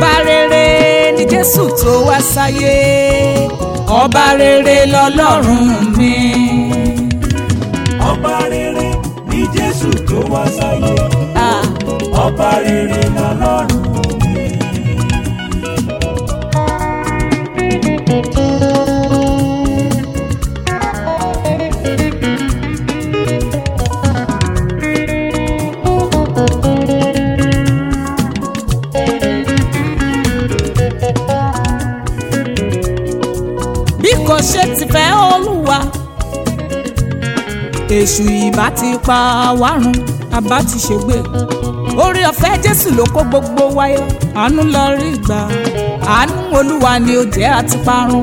ọba rere ni jésù tó wá sáyé ọba rere lọ́lọ́run mi. ọba rere ni jésù tó wá sáyé Ah, ọba rere lọ́lọ́run mi. bí kò ṣe ti fẹ́ olúwa èṣù ìbá ti pa wárun àbá ti ṣègbè orí ọ̀fẹ́ jésù ló kó gbogbo wáyé àánú lọ rí gbà àánú olúwa ni ó jẹ́ àti parun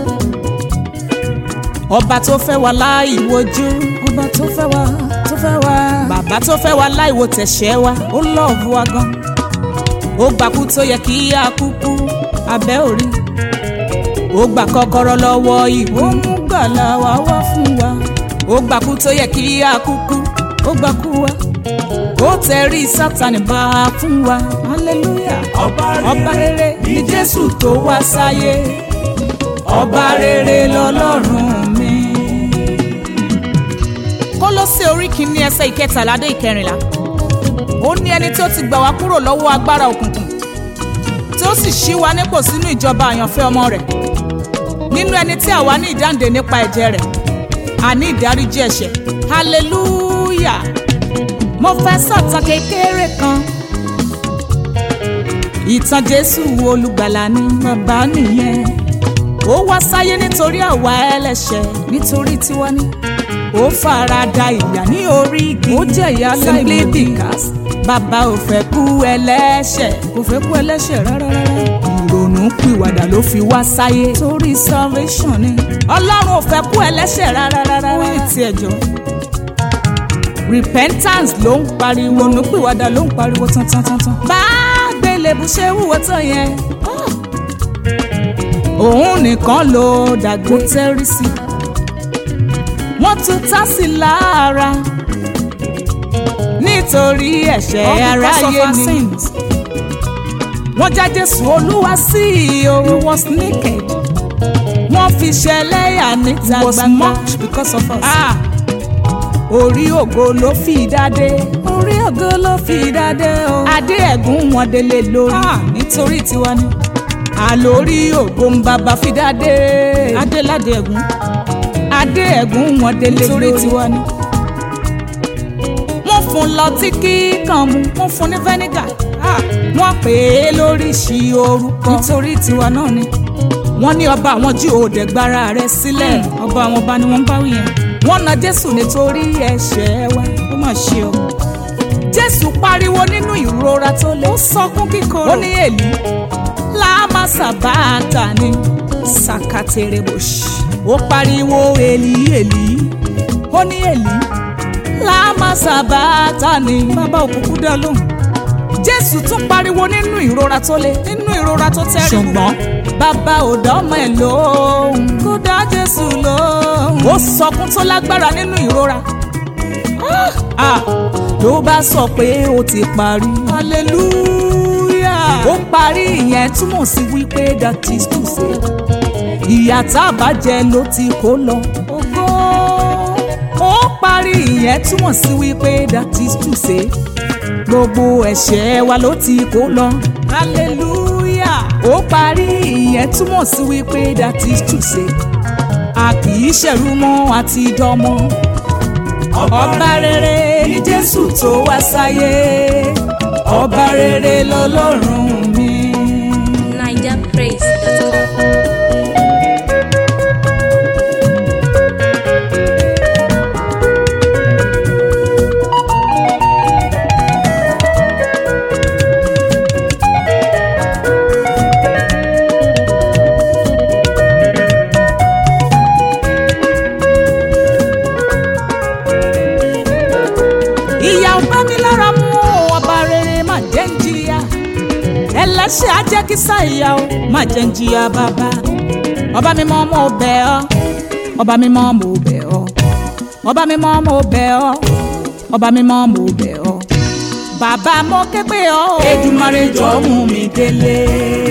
ọba tó fẹ́ wa láì wojú ọba tó fẹ́ wa tó fẹ́ wa bàbá tó fẹ́ wa láì wo tẹ̀ṣẹ̀ wa ó lọ́ọ̀bù wa gan ó gbàkú tó yẹ kí a kúkú abẹ́ òrí ó gbà kọ́kọ́rọ́ lọ́wọ́ ìbò ó mú gbàlà wá wá fún wa ó gbà kú tó yẹ kí a kúkú ó gbà kú wa ó tẹrí sátani bá a fún wa hallelujah ọba ọba rere rere ni jésù tó wá sáyé ọba rere lọ́lọ́run mi. kólósè orí kìíní ẹsẹ̀ ìkẹtàlá dé ìkẹrìnlá ó ní ẹni tí ó ti gbà wá kúrò lọ́wọ́ agbára òkùnkùn tí ó sì ṣí wa nípò sínú ìjọba àyànfẹ́ ọmọ rẹ̀ nínú ẹni tí àwa ní ìdáǹdè nípa ẹ̀jẹ̀ rẹ̀ àní ìdáríjì ẹ̀ṣẹ̀ hallelujah mo fẹ́ sọ̀tàn kékeré kan ìtàn jésù olùgbàlà ni bàbá nìyẹn ó wá sáyé nítorí àwa ẹlẹ́ṣẹ̀ nítorí tiwa ni ó fara da ìyà ní orí igi ó jẹ́ ìyà simply because bàbá ò fẹ́ kú ẹlẹ́ṣẹ̀ kò fẹ́ kú ẹlẹ́ṣẹ̀ rárá rárá ìrònú pìwàdà ló fi wá sáyé torí salvation ni ọlọ́run ò fẹ́ kú ẹlẹ́ṣẹ̀ rárá rárá fún ìtì ẹ̀jọ́ repentance ló ń pariwo ronú pìwàdà ló ń pariwo tán tán tán tán bá gbélébù ṣe wúwo tán yẹn ah, òun nìkan ló dàgbò tẹ́rí sí wọ́n tún tá sí lára nítorí ẹ̀ṣẹ̀ aráyé ni wọ́n já jésù olúwa sí o he was naked wọ́n fi ṣẹlẹ́yà níta gbangba was mocked because of us. Ah, orí ògo ló fi dádé orí ògo ló fi dádé o adé ẹ̀gún wọn délé lórí Ah, nítorí tiwa ni àlórí ògo ń bàbá fi dádé adéládé ẹ̀gún adé ẹ̀gún wọn délé nítorí lórí tiwa ni wọ́n fún lọtí kíkan mu wọ́n fún ní fẹ́nígà Ah, wọ́n pè é lóríṣìí orúkọ nítorí tiwa náà ni wọ́n ní ọba àwọn jí òde gbára rẹ̀ sílẹ̀ ọba àwọn ọba ni wọ́n ń bá wí yẹn wọ́n na jésù nítorí ẹ̀ṣẹ̀ wa ó mà ṣe o jésù pariwo nínú ìrora tó lé ó sọkún kíkorò ó ní èlì láàmà sàbáàtà ni sàkàtèrèbòṣì ó pariwo èlì èlì ó ní èlì láàmà sàbáàtà ni bàbá òkùnkùn dá lóhùn jésù tún pariwo nínú ìrora tó le nínú ìrora tó tẹ́rí ṣùgbọ́n bàbá ò dánmọ̀ ẹ̀ lóhùn kó dá jésù lóhùn ó sọkún tó lágbára nínú ìrora Ah, ló bá sọ pé ó ti parí hallelujah ó parí ìyẹn túmọ̀ sí wípé that is to say ìyà tá a bá jẹ ló ti kó lọ ògo ó parí ìyẹn túmọ̀ sí wípé that is to say gbogbo ẹ̀ṣẹ̀ wa ló ti kó lọ hallelujah ó parí ìyẹn túmọ̀ sí wípé that is to say a kì í ṣẹ̀rú mọ́ àti dọ́mọ́ ọba rere ni jésù tó wá sáyé ọba rere lọ́lọ́run mi. NigerPraise.com. ìyà ò bá mi lára mu o, ọba rere má jẹ́ ń jìyà ẹlẹ́ṣẹ̀ á jẹ́ kí sáìyà o má jẹ́ ń jìyà bàbá ọba mímọ́ mo bẹ̀ ọ́ ọba mímọ́ mo bẹ̀ ọ́ ọba mímọ́ mo bẹ̀ ọ́ ọba mímọ́ mo bẹ̀ ọ́ bàbá mo ké pè ọ́ Èdùmàrè jọ̀ọ́ mú mi délé.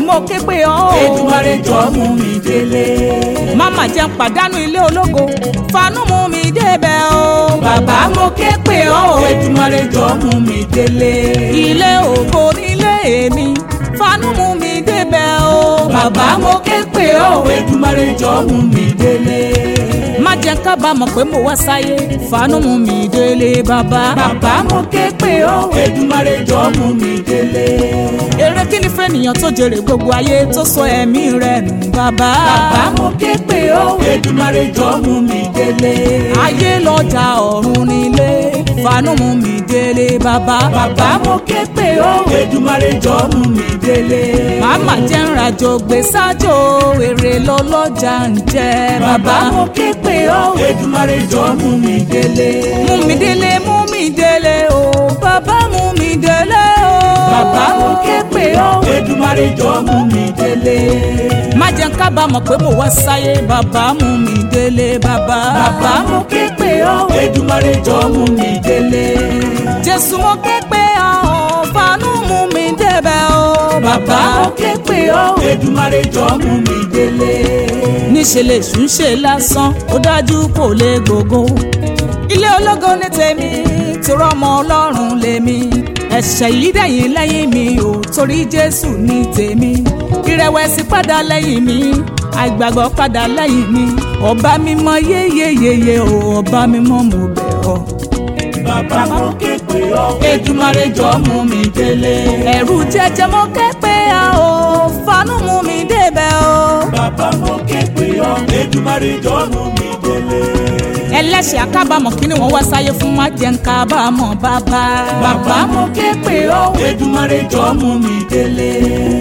mo ké pè ọ́ o. Èdùmàrè jọ mú mi délé. Máma jẹ́ ń pàdánù ilé ológo, fanú mú mi débẹ̀ o. Bàbá mo ké pè ọ́ o. Èdùmàrè jọ mú mi délé. Ilé ògo nílé mi, fanú mú mi débẹ̀ o. Bàbá mo ké pè ọ́ Èdùmàrè jọ mú mi délé. Má jẹ́ ń kábàámọ̀ pé mo wá sáyé, fanú mú mi délé bàbá. Bàbá mo ké pè ọ́ Èdùmàrè jọ mú mi délé. Èrè kí ni fẹ́nìyàn tó jèrè gbogbo ayé tó sọ ẹ̀mí rẹ̀ nù bàbá. Bàbá mo ké pè ọ́ Èdùmàrè jọ mú mi délé. Ayé lọ́jà ọ̀run nílé, fanú mú mi délé bàbá. Bàbá mo ké pè ọ́ Èdùmàrè jọ mú mi délé. Màmá jẹ́ ń rajo gbé sájò, èrè lọ́lọ́jà ń jẹ́ bàbá. Bàbá mo ké pè ọ́ Èdùmàrè jọ mú mi délé. Mú mi délé, mú mi délé o, bàbá mú mi délé o. Bàbá mo ké pè ọ́ Èdùmàrè jọ mú mi délé. Má jẹ́ ń kábàámọ̀ pé mo wá sáyé, bàbá mú mi délé bàbá. Bàbá mo ké pè ọ́ Èdùmàrè jọ mú mi délé. Jésù mo ké pé ọ́, fanú mú mi débẹ̀ o. Bàbá mo ké pè ọ́ Èdùmàrè jọ mú mi délé. níṣẹ́ lè ṣùn ṣe lásán ó dájú kò lè gbogbo. ilé ológo ní tèmi torọ ọmọ ọlọ́run lèmi ẹ̀ṣẹ̀ yìí dẹ̀yìn lẹ́yìn mi ò torí jésù ní tèmi ìrẹ̀wẹ̀sì padà lẹ́yìn mi àìgbàgbọ́ padà lẹ́yìn mi ọba mímọ́ yéyeyeye o ọba mímọ́ mo bẹ̀ ọ́. Bàbá mo ké pè ọ́ Èdùmàrè jọ mú mi délé. ẹ̀rù jẹjẹ mo ké pé a ò fanú mú mi débẹ̀ o. Bàbá mo ké pè ọ́ Èdùmàrè jọ mú mi délé. ẹlẹ́ṣẹ̀ akábàámọ̀ kí ni wọ́n wá sáyé fún má jẹ́ ń kábàámọ̀ bàbá. Bàbá mo ké pè ọ́ Èdùmàrè jọ mú mi délé.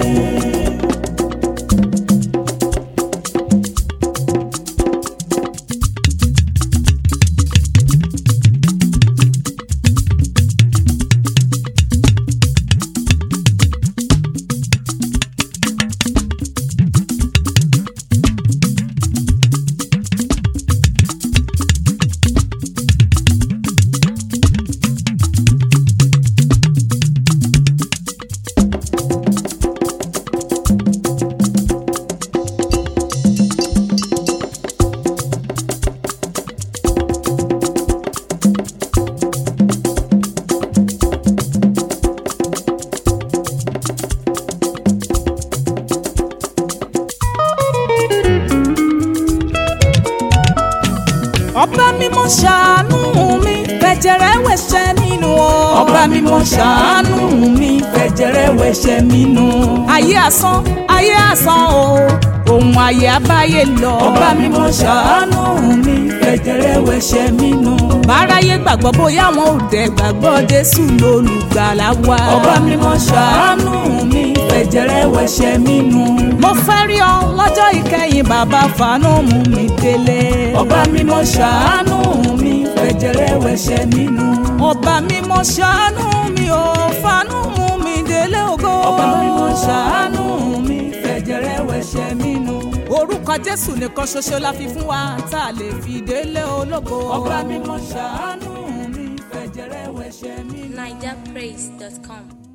ọba mímọ́ ṣàánú mi fẹ̀jẹ̀rẹ̀ wẹ̀ṣẹ̀ mi nù o. Ọba mímọ́ ṣàánú mi fẹ̀jẹ̀rẹ̀ wẹ̀ṣẹ̀ mi nù. ayé asán ayé asán o ohun ayé abáyé lọ. Ọba mímọ́ ṣàánú mi fẹ̀jẹ̀rẹ̀ wẹ̀ṣẹ̀ mi nù. báráyé gbàgbọ́ bóyá wọn ò dẹ̀ gbàgbọ́ jésù lólùgbàlà wa. Ọba mímọ́ ṣàánú mi fẹ̀jẹ̀rẹ̀ wẹ̀ṣẹ̀ mi nù. mo fẹ́ rí ọ lọ́jọ́ ìkẹyìn bàbá fanú mú mi délé. Ọba mímọ́ ṣàánú mi fẹ̀jẹ̀rẹ̀ wẹ̀ṣẹ̀ mi nù. ọba mímọ́ ṣàánú mi ò fanú mú mi délé ògo. Ọba mímọ́ ṣàánú mi fẹ̀jẹ̀rẹ̀ wẹ̀ṣẹ̀ mi nù. orúkọ jésù nìkan ṣoṣo la fi fún wa tá a lè fi délé ológo. Ọba mímọ́ ṣàánú mi fẹ̀jẹ̀rẹ̀ wẹ̀ṣẹ̀ mi nù. NigerPraise.com.